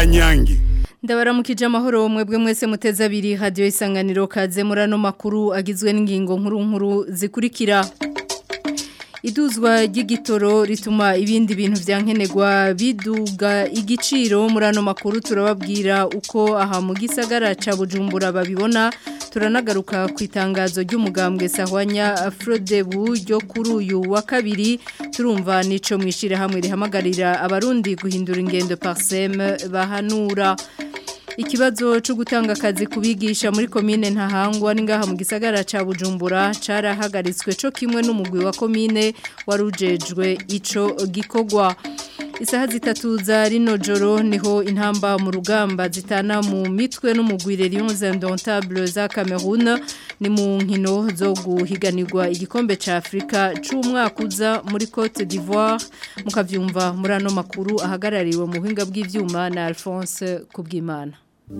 kanyange ndabaramukije amahoro mwebwe mwese muteze abiri hadiyo isanganiro kaze muri ano makuru agizwe n'ingingo nkuru nkuru zikurikira iduzwa ry'igitoro rituma ibindi bintu byankenerwa biduga igiciro muri ano makuru turababwira uko aha mu gisagara ca bujumbura babibona turanagaruka ku itangazo ry'umugambwe sahwanya afrodebu ryo kuri uyu wa kabiri turumva nico mwishire hamwe rihamagarira abarundi guhindura ingendo parseme bahanura Ikibazo cyo gutanga akazi kubigisha muri komine ntahangwa n'ingaha mu gisagara ca Bujumbura carahagaritswe cyo kimwe n'umugwi wa komine warujejwe ico gikogwa Isaha zitatu za rino joro niho intamba mu rugamba zitana mu mitwe n'umugwire Lions Indomptables za Cameroon ni mu nkino zo guhiganirwa igikombe ca Afrika c'umwaka uza muri Cote d'Ivoire mukavyumva muri ano makuru ahagarariwe mu buhinga bw'ivyuma na Alphonse Kubwimana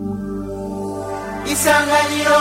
Isanganiro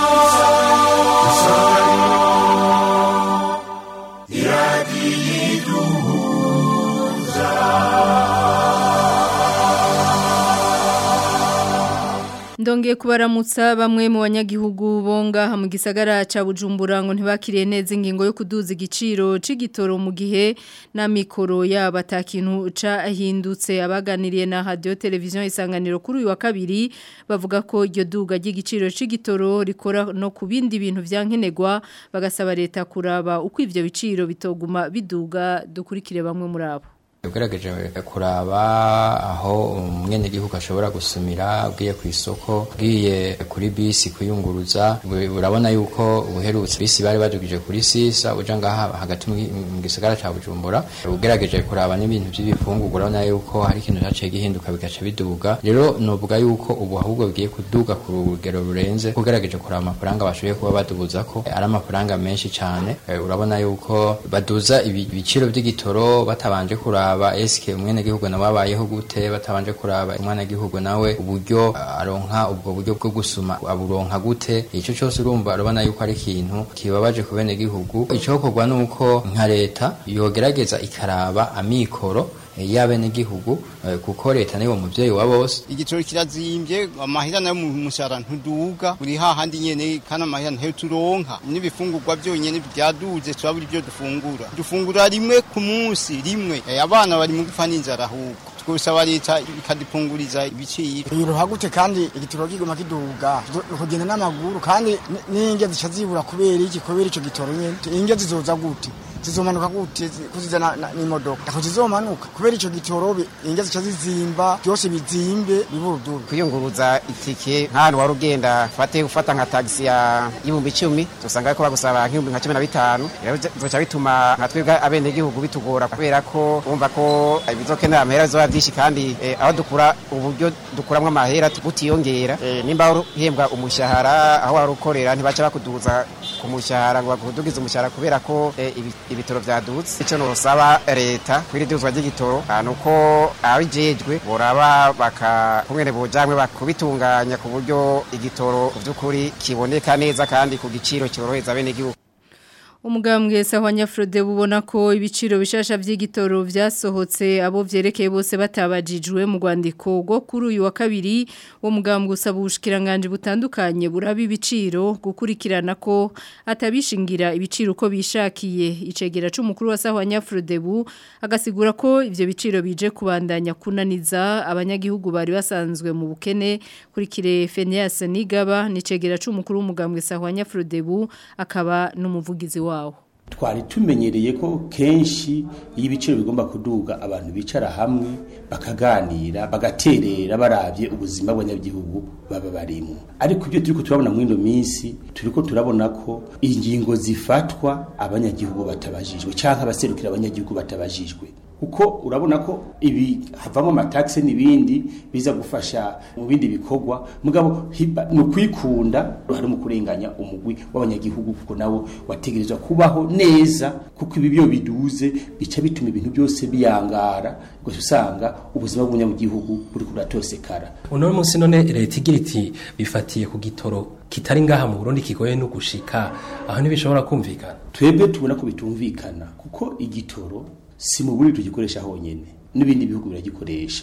Ndongeye kubaramutsa bamwe mu banyagihugu bonga mu gisagara ca Bujumbura ngo ntibakiriye neza ingingo yo kuduza igiciro c'igitoro mu gihe na mikoro yaba atakintu cahindutse abaganiriye na radio television isanganiro kuri uyu wa kabiri bavuga ko iryo duga ry'igiciro c'igitoro rikora no ku bindi bintu vyankenerwa bagasaba leta kuraba uko ivyo biciro bitoguma biduga dukurikire bamwe muri abo ugerageje kuraba aho umwenegihugu ashobora gusumira ugiye ku isoko ugiye kuri bisi kuyunguruza urabona yuko ubuherutse bisi bari badugije kuri sisa uja ngaha hagati mu gisagara ca bujumbura ugerageje kuraba n'ibintu by'ibifungurwa urabona yuko hari ikintu caciye gihinduka bigaca biduga rero novuga yuko ubu ahubwo bigiye kuduga ku rugero rurenze ugerageje kuraba amafaranga bashoboye kuba badubuza ko ari amafaranga menshi cane urabona yuko baduza ibiciro by'igitoro batabanje kuraba kuraba eske umwene gihugu nawe abayeho gute batabanje kuraba umwana gihugu nawe uburyo aronka ubwo buryo bwo gusuma aburonka gute ico cyose urumva urabona yuko ari ikintu kibabaje ku bene gihugu icokorwa nuko nka leta yogerageza ikaraba amikoro y'abenegihugu kuko leta niwo muvyeyi wa bose igiciro kirazimbye amahera nayo mu mushara ntuduga uri hahandi nyene kana amahera ntayo turonka n'ibifungurwa byonyene byaduze turabura ibyo dufungura dufungura rimwe ku munsi rimwe abana bari mu gupfa n'inzara ahubwo twosaba leta ikadupunguriza ibiciro biruha gute kandi igitoro kiguma kiduga kugenda n'amaguru kandi n'inge zica zibura kubera iki kubera ico gitoro nyene inge zizoza gute zizomanuka gute kuzizana n'imodoka ako zizomanuka kubera ico gitoro inge zica zizimba byose bizimbe biburudubi kwiyunguruza itike nk'ahantu wari ugenda fate ufata nka tagisi ya y'ibihumbi icumi usanga ko bagusaba nk'ibihumbi nka cumi na bitanu rero bizoca bituma nka twebwe abenegihugu bitugora kubera ko wumva ko bizokenera amahera bizoba byinshi kandi aho dukura uburyo dukuramwo amahera butiyongera nimba uhembwa umushahara aho wari ukorera ntibaca bakuduza ku mushahara ngo bakudugize umushahara kubera ko ibitoro vyadutse ico nosaba leta kwiri duzwa ry'igitoro nuko abijejwe boraba baka kumwene bojamwe bakubitunganya ku buryo igitoro vy'ukuri kiboneka neza kandi ku giciro cyoroheza bene gihugu Umugambwe sahwanya Frode bubona ko ibiciro bishasha vy'igitoro vyasohotse abo vyerekeye bose batabajijwe mu rwandiko rwo kuri uyu wa kabiri wo mugambwe usaba ubushikiranganje butandukanye buraba ibiciro gukurikirana ko atabishingira ibiciro uko bishakiye icegera c'umukuru wa sahwanya Frode bu agasigura ko ivyo biciro bije kubandanya kunaniza abanyagihugu bari basanzwe mu bukene kuri kire Fenias Nigaba nicegera c'umukuru w'umugambwe sahwanya Frode bu akaba n'umuvugizi wawo twari tumenyereye ko kenshi iyo ibiciro bigomba kuduga abantu bicara hamwe bakaganira bagaterera barabye ubuzima bw'abanyagihugu baba barimo ariko ibyo turiko turabona muri ino minsi turiko turabona ko ingingo zifatwa abanyagihugu batabajijwe cyangwa abaserukira abanyagihugu batabajijwe kuko urabona ko ibi havamo amataxe n'ibindi biza gufasha mu bindi bikorwa mugabo ni ukwikunda hari mu kurenganya umugwi w'abanyagihugu kuko nawo wategerezwa kubaho neza kuko ibi byo biduze bica bituma ibintu byose biyangara gusa usanga ubuzima bw'umunyagihugu buri kuratosekara uno munsi none leta igira iti bifatiye ku gitoro kitari ngaha mu Burundi kigoye no gushika aho ntibishobora kumvikana twebwe tubona ko bitumvikana kuko igitoro si mu Burundi tugikoresha honyene n'ibindi bihugu biragikoresha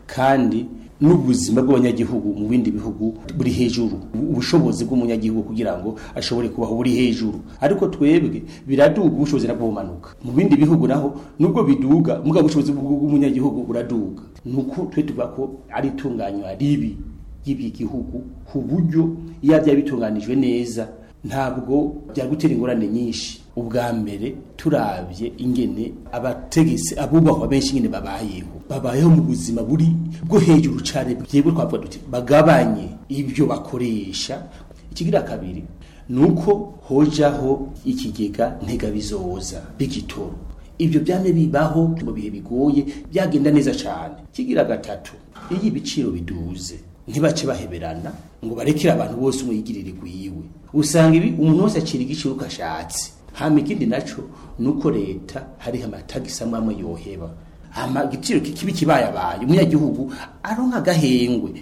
kandi n'ubuzima bw'abanyagihugu mu bindi bihugu buri hejuru ubushobozi bw'umunyagihugu kugira ngo ashobore kubaho buri hejuru ariko twebwe biraduga ubushobozi nabwo bumanuka mu bindi bihugu naho nubwo biduga mugabo ubushobozi bw'umunyagihugu buraduga nuko twe tuvuga ko ari itunganywa ribi ry'ibi gihugu ku buryo iyo byaba bitunganijwe neza ntabwo byagutera ingorane nyinshi ubwa mbere turabye ingene abategesi abubahwa benshi ingene babayeho babayeho mu buzima buri bwo hejuru cyane bwebwe twavuga duti bagabanye ibyo bakoresha ikigira kabiri nuko hojaho ikigega ntegabizoza b'igitoro ibyo byane bibaho mu bihe bigoye byagenda neza cyane kigira gatatu iyo ibiciro biduze ntibace baheberana ngo barekere abantu bose umuyigirire gwiwe usanga ibi umuntu wese acira igiciro uko ashatse hama ikindi naco nuko leta hariho amatagisi amwe amwe yoheba hama igiciro kikibi kibayabaye umunyagihugu aronka agahengwe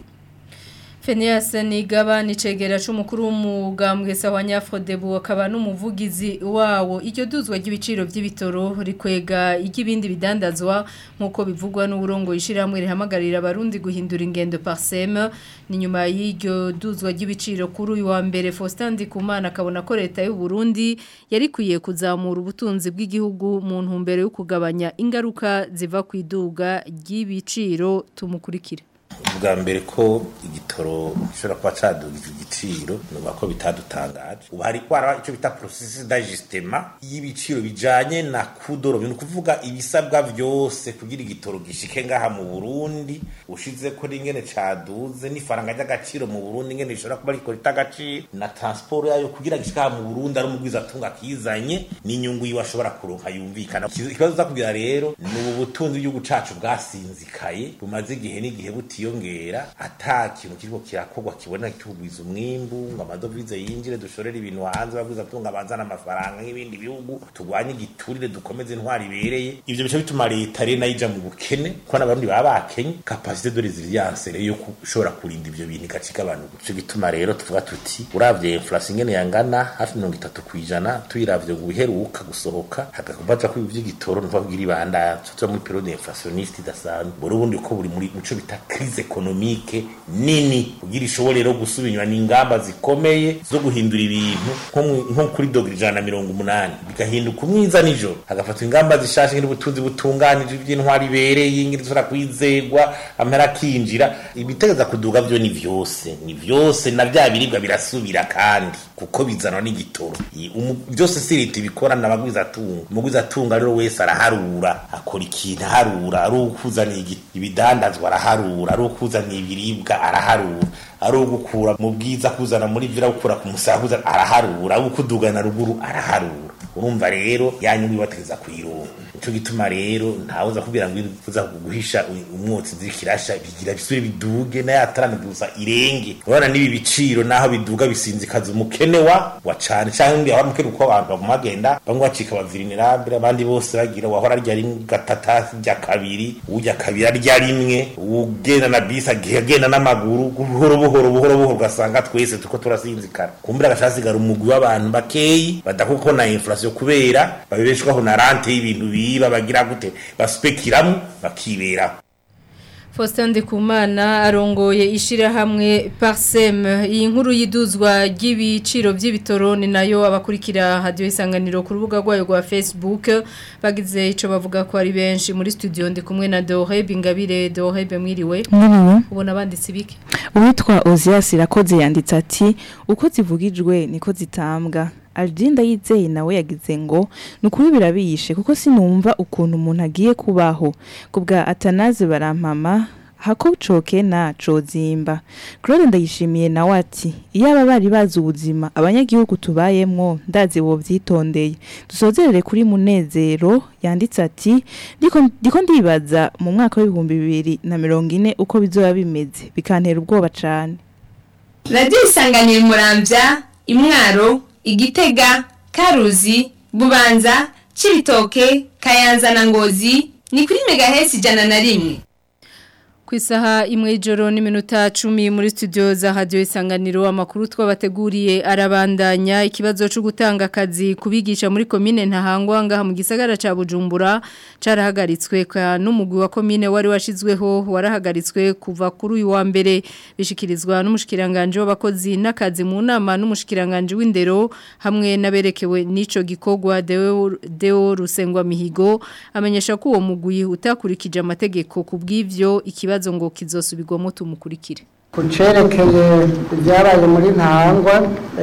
Fenias Nigaba ni cegera c'umukuru w'umugambwe sawa Nyafrodebu akaba n'umuvugizi wawo iryo duzwa ry'ibiciro by'ibitoro rikwega igibindi bidandazwa nkuko bivugwa n'uburongo ishiramwe rihamagarira abarundi guhindura ingendo parsem ni nyuma y'iryo duzwa ry'ibiciro kuri uyu wa mbere Faustin Ndikumana akabona ko leta y'u Burundi yari kwiye kuzamura ubutunzi bw'igihugu mu ntumbero yo kugabanya ingaruka ziva ku iduga ry'ibiciro tumukurikira ubwa mbere ko igitoro gishobora kuba cadugije igiciro nuba ko bitadutangaje ubu hari kwara icyo bita processus d'ajustement y'ibiciro bijanye na kudoro ni ukuvuga ibisabwa vyose kugira igitoro gishike ngaha mu Burundi ushize ko ringene caduze n'ifaranga ry'agaciro mu Burundi ngene rishobora kuba riko ritagaciro na transport yayo kugira gishika mu Burundi ari umugwiza atunga kizanye n'inyungu yiwe ashobora kuronka yumvikana ikibazo za kugira rero ni ubu butunzi bw'igihugu cacu bwasinzikaye bumaze igihe n'igihe buti yongera ata kintu kiriko kirakorwa kibona kitugwiza umwimbu ngo amadovize yinjire dushorere ibintu hanze bagwiza tunga banzana amafaranga nk'ibindi bihugu tugwanye igiturire dukomeze intwari ibereye ivyo bice bituma leta rero nayo ija mu bukene kuko n'abarundi baba bakenye capacité de résilience rero yo kushobora kurinda ivyo bintu igacika abantu ico gituma rero tuvuga tuti uravye inflation ingene yangana hafi mirongo itatu kw'ijana tuyiravye ngo biheruka gusohoka hagakubaja ko ivy'igitoro ntuvuga ibanda tuba muri periode inflationniste idasanzwe buri ubundi ko buri muri muco bita crise ekonomike nini kugira ishobore rero gusubira n'ingamba zikomeye zo guhindura ibintu nko kuri dogere ijana na mirongo umunani bigahinduka umwiza nijoro hagafatwa ingamba zishashe nk'ubutunzi butunganije iby'intwari ibereye ingiri zishobora kwizegwa amera akinjira ibitegeza kuduga byo ni vyose ni vyose na bya biribwa birasubira kandi kuko bizanwa n'igitoro byose si leta ibikora n'abagwiza atunga umugwiza atunga rero wese araharura akora ikintu aharura ari ukuzaniye ibidandazwa araharura ari ukuzaniye ibiribwa araharura ari ugukura mu bwiza kuzana muri vyo gukura ku musahuza araharura ari ukudugana ruguru araharura urumva rero yanyungu ibategeza kuyironka nico gituma rero ntawuza kubwira ngo uza guhisha umwotsi zikirasha bigira bisubire biduge na yatarana gusa irenge urabona nibi biciro naho biduga bisinzikaza umukene wa wa cane canke ngi abamukene uko abantu bagumagenda bamwe bacika bavirinirabire abandi bose bagira wahora rya rimwe gatata rya kabiri urya kabiri arya rimwe ugenda na bisi agenda n'amaguru buhoro buhoro buhoro buhoro ugasanga twese tuko turasinzikara kumbura agacasigara umugwi w'abantu bakeyi badakuko na inflation kubera babeshwaho na rante y'ibintu biba bagira gute baspekiramu bakiberaho Faustin Ndikumana arongoye ishirahamwe Parsem iyi nkuru yiduzwa ry'ibiciro by'ibitoro ni nayo abakurikira radio isanganiro ku rubuga rwayo rwa Facebook bagize ico bavuga ko ari benshi muri studio ndi kumwe na Dore Bingabire Dore bemwiriwe ubona banditse bike uwitwa Ozias irakoze yanditse ati uko zivugijwe niko zitambwa Aldinda yizeye nawe yagize ngo nukuri birabiyishe kuko sinumva ukuntu umuntu agiye kubaho kubwa Atanaze barampama hako coke na cozimba Claude ndayishimiye nawe ati iyo aba bari bazi ubuzima abanyagihugu tubayemwo ndazi bo byitondeye dusozerere kuri munezero yanditse ati ndiko ndiko ndibaza mu mwaka w'ibihumbi bibiri na mirongo ine uko bizoba bimeze bikantera ubwoba cane Radio isanganira muramvya imwaro igitega karuzi bubanza cibitoke kayanza na ngozi ni kuri megahesi ijana na rimwe Ku isaha imwe y'ijoro n'iminota cumi muri studio za radio isanganiro amakuru twabateguriye arabandanya ikibazo cyo gutanga akazi kubigisha muri komine ntahangwa ngaha mu gisagara ca Bujumbura carahagaritswe ka n'umugwi wa komine wari washizweho warahagaritswe kuva kuri uyu wa mbere bishikirizwa n'umushikiranganje w'abakozi n'akazi mu nama n'umushikiranganje w'indero hamwe naberekewe n'ico gikogwa Deo Deo Rusengwa Mihigo amenyesha ko uwo mugwi utakurikije amategeko kubw'ivyo ikibazo ikibazo ngo kizosubirwamo tumukurikire kucerekeye ibyabaye muri ntahangwa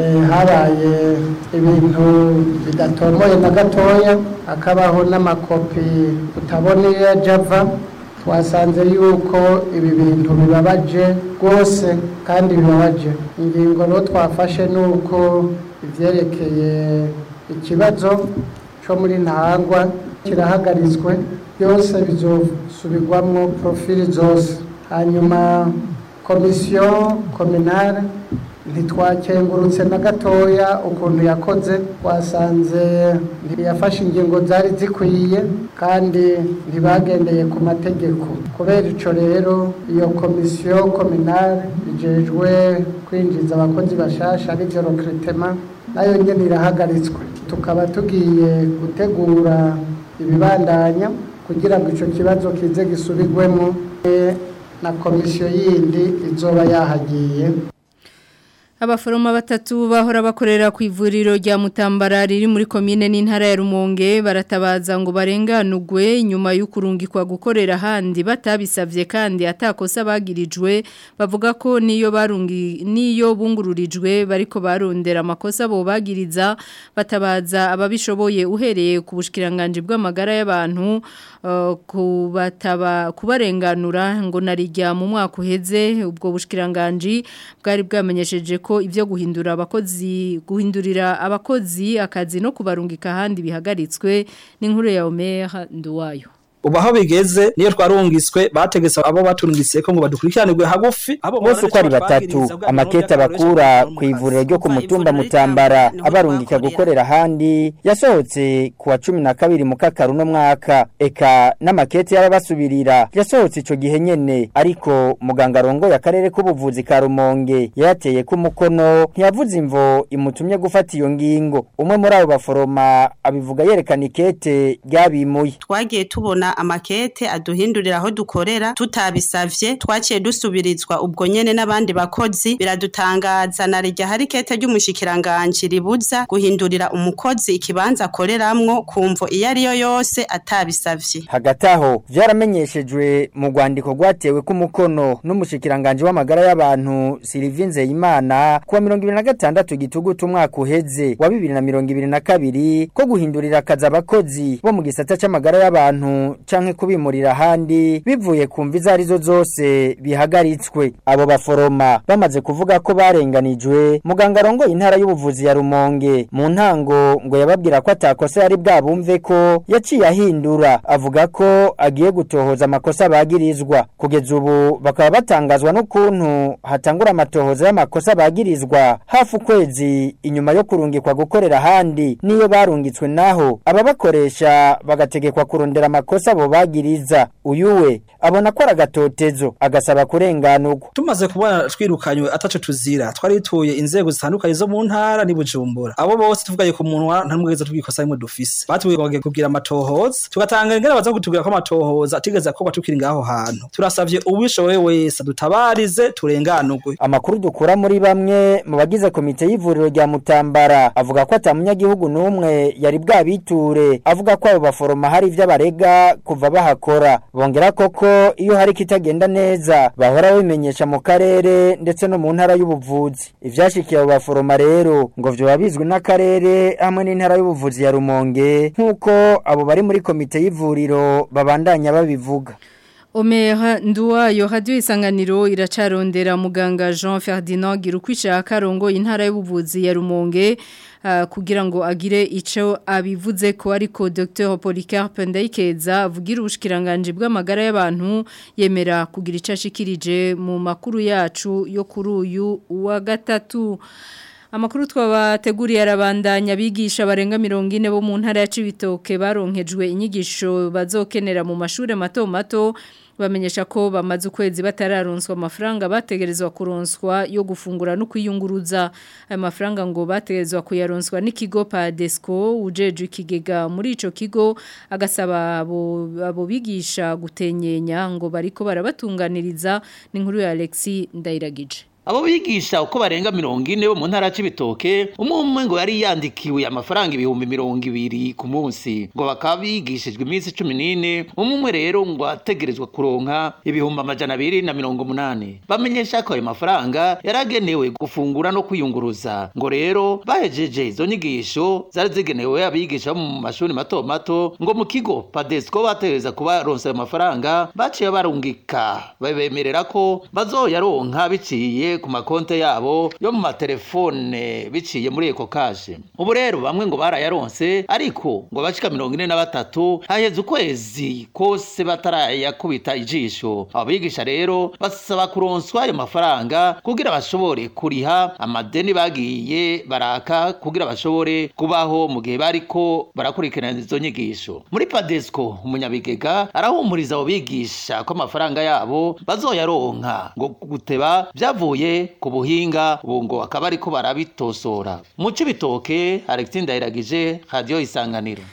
habaye ibintu bidatomoye na gatoya hakabaho n'amakopi utaboneye java twasanze yuko ibi bintu bibabaje rwose kandi bibabaje ingingo rero twafashe ni uko ibyerekeye ikibazo cyo muri ntahangwa kirahagaritswe byose bizosubirwamo profili zose hanyuma komisiyo kominare ntitwakengurutse na gatoya ukuntu yakoze twasanze ntiyafashe ingingo zari zikwiye kandi ntibagendeye ku mategeko kubera icyo rero iyo komisiyo kominare igejwe kwinjiza abakozi bashasha aribyo rokiritema nayo nyine irahagaritswe tukaba tugiye gutegura ibibandanya kugira ngo icyo kibazo kize gisubirwemo na komisiyo yindi izoba yahagiye Abaforoma batatu bahora bakorera ku ivuriro rya Mutambara riri muri komine n'intara ya Rumonge baratabaza ngo barenganugwe nyuma y'ukurungikwa gukorera handi batabisavye kandi atakosa bagirijwe bavuga ko niyo barungi niyo bungururijwe bariko barondera amakosa bo bagiriza batabaza ababishoboye uhereye ku bushikiranganje bw'amagara y'abantu uh, kubataba kubarenganura ngo narijya mu mwaka uheze ubwo bushikiranganje bwari bwamenyesheje ko ibyo guhindura abakozi guhindurira abakozi akazi no kubarungika ahandi bihagaritswe n'inkuru ya Omer Nduwayo ubu aho bigeze niyo twarungiswe bategetse abo baturungitse ko ngo badukurikiranirwe hagufi bose uko ari batatu amakete bakura ku ivuriro ryo ku mutumba mutambara abarungika gukorera ahandi yasohotse ku wa cumi na kabiri mu kakaru no mwaka eka n'amakete y'ababasubirira yasohotse icyo gihe nyene ariko muganga arongoye akarere k'ubuvuzi ka rumonge yayateye ko umukono ntiyavuze imvo imutumye gufata iyo ngingo umwe muri abo baforoma abivuga yerekana ikete ryabimuye twagiye tubona amakete aduhindurira aho dukorera tutabisavye twaciye dusubirizwa ubwo nyene n'abandi bakozi biradutangaza na rya hari kete ry'umushikiranganje ribuza guhindurira umukozi ikibanza akoreramwo kumvo iyo ari yo yose atabisavye hagati aho vyaramenyeshejwe mu rwandiko rwatewe ku mukono n'umushikiranganje w'amagara y'abantu Sylvie Nzeyimana kuwa 2026 gitugutu umwaka uheze wa 2022 ko guhindurira akazi abakozi bo mu gisata c'amagara y'abantu canke kubimurira ahandi bivuye ku mvi zarizo zose bihagaritswe abo baforoma bamaze kuvuga ko barenganijwe muganga arongoye intara y'ubuvuzi ya Rumonge mu ntango ngo yababwira ko atakosa yari bwabumve ko yaciye ahindura avuga ko agiye gutohoza amakosa bagirizwa kugeza ubu bakaba batangazwa n'ukuntu hatangura amatohoza y'amakosa bagirizwa hafi ukwezi inyuma yo kurungikwa gukorera ahandi niyo barungitswe naho ababakoresha bagategekwa kurondera amakosa abo bagiriza uyu we abona ko ari agatotezo agasaba kurenganurwa tumaze kubona twirukanywe ataco tuzira twari tuye inzego zitandukanye zo mu ntara ni bujumbura abo bose tuvugaye ku munwa nta n'umweza twikosa rimwe dufise batubwiye kugira amatohoza tugatanga ingene baza kutubwira ko amatohoza atigeze akorwa tukiri ngaho hantu turasavye ubishoboye wese dutabarize turenganurwe amakuru dukura muri bamwe mu bagize komite y'ivuriro rya Mutambara avuga ko atamunyagihugu n'umwe yari bwabiture avuga ko abo baforoma hari ivyo barega kuva bahakora bongera koko iyo hari kitagenda neza bahora bimenyesha mu karere ndetse no mu ntara y'ubuvuzi ivyashikiye abo baforoma rero ngo vyo babizwe n'akarere hamwe n'intara y'ubuvuzi ya Rumonge nkuko abo bari muri komite y'ivuriro babandanya babivuga Omeha nduwayo radio isanganiro iracarondera muganga Jean Ferdinand Girukwishaka rongo intara y'ubuvuzi ya Rumonge uh, kugira ngo agire ico abivuze ko ariko Dr Polycarpe Ndayikeza avugira ubushikiranganje bw'amagara y'abantu yemera kugira icashikirije mu makuru yacu yo kuri uyu wa gatatu Amakuru twabateguriye arabandanya bigisha barenga 40 bo mu ntara ya Cibitoke baronkejwe inyigisho bazokenera mu mashure mato mato bamenyesha ko bamaze ukwezi batararonswa amafaranga bategerezwa kuronswa yo gufungura no kwiyunguruza ayo mafaranga ngo bategerezwa kuyaronswa n'ikigo Padesco ujeje ikigega muri ico kigo agasaba abo abo bigisha gutenyenya ngo bariko barabatunganiriza n'inkuru ya Alexis Ndairagije Abo bigisha uko barenga mirongo ine bo mu ntara c'ibitoke umwe umwe ngo yari yandikiwe amafaranga ibihumbi mirongo ibiri ku munsi ngo bakaba bigishijwe iminsi cumi n'ine umwe umwe rero ngo ategerezwa kuronka ibihumbi amajana abiri na mirongo umunani bamenyesha ko ayo mafaranga yaragenewe gufungura no kwiyunguruza ngo rero bahejeje izo nyigisho zari zigenewe abigisha bo mu mashuri mato mato ngo mu kigo padesco bategereza kubaronsa ayo mafaranga baciye barungika babemerera ko bazoyaronka biciye ku makonte yabo yo mu matelefone biciye muri eko kashe ubu rero bamwe ngo barayaronse ariko ngo bashika mirongo ine na batatu haheze ukwezi kose batarayakubita ijisho abo bigisha rero basaba kuronswa ayo mafaranga kugira bashobore kuriha amadeni bagiye baraka kugira bashobore kubaho mu gihe bariko barakurikirana izo nyigisho muri padesco umunyabigega arahumuriza abo bigisha ko amafaranga yabo bazoyaronka ngo guteba byavuye ku buhinga ubu ngo akaba ariko barabitosora mu cibitoke Alexis Ndayiragije radio isanganiro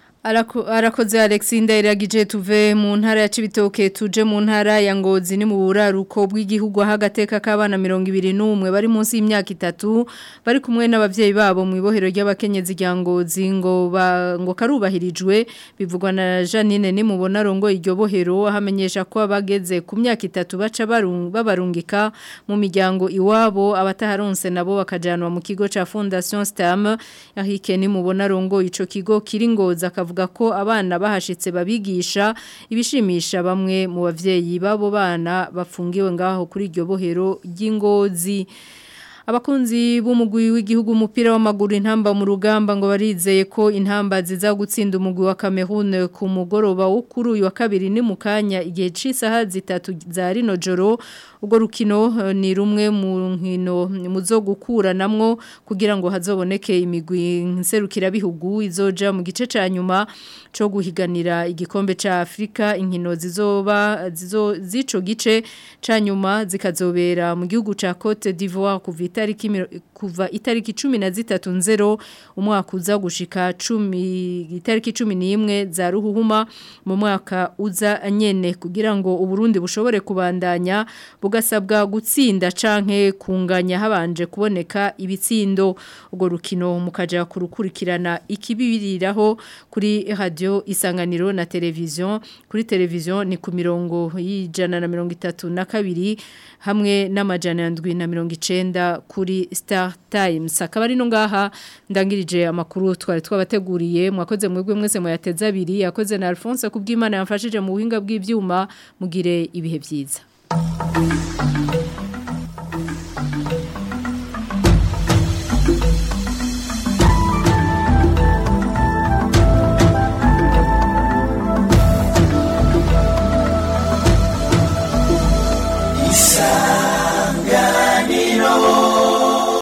Arakoze Alexis Ndayiragije tuve mu ntara ya Cibitoke tuje mu ntara ya Ngozi ni mu buraruko bw'igihugu hagateka k'abana 21 bari munsi y'imyaka itatu bari kumwe n'abavyeyi babo mu ibohero ry'abakenyezi rya Ngozi ngo ba, ngo karubahirijwe bivugwa na Janine ni mubona rongo iryo bohero hamenyesha ko abageze ku myaka itatu baca babarungika mu miryango iwabo abataharonse nabo bakajanwa mu kigo ca Fondation Stam yahike ni mubona rongo ico kigo kiri Ngozi akavuga avuga ko abana bahashitse babigisha ibishimisha bamwe mu bavyeyi babo bana bafungiwe ngaho kuri iryo bohero ry'ingozi abakunzi b'umugwi w'igihugu umupira w'amaguru intamba mu rugamba ngo barizeye ko intamba ziza gutsinda umugwi wa Cameroon ku mugoroba wo kuri uyu wa kabiri ni mu kanya igihe c'isaha zitatu za rino joro ubwo rukino ni rumwe mu nkino muzo gukuranamwo kugira ngo hazoboneke imigwi nserukira bihugu izoja mu gice ca nyuma cyo guhiganira igikombe ca Afrika inkino zizoba zizo zico gice ca nyuma zikazobera mu gihugu ca Cote d'Ivoire kuva itariki kuva itariki 13 nzero umwaka uza gushika 10 itariki 11 za ruhuhuma mu mwaka uza nyene kugira ngo uburundi bushobore kubandanya bugasabwa gutsinda canke kunganya habanje kuboneka ibitsindo ubwo rukino mukaja kurukurikirana ikibiriraho kuri radio isanganiro na televiziyo kuri televiziyo ni ku mirongo y'ijana na mirongo itatu na kabiri hamwe n'amajana ndwi na mirongo icenda kuri Star Times akaba ari no ngaha ndangirije amakuru twari twabateguriye mwakoze mwebwe mwese muyateza abiri yakoze na Alphonse kubw'Imana yamfashije mu buhinga bw'ivyuma mugire ibihe byiza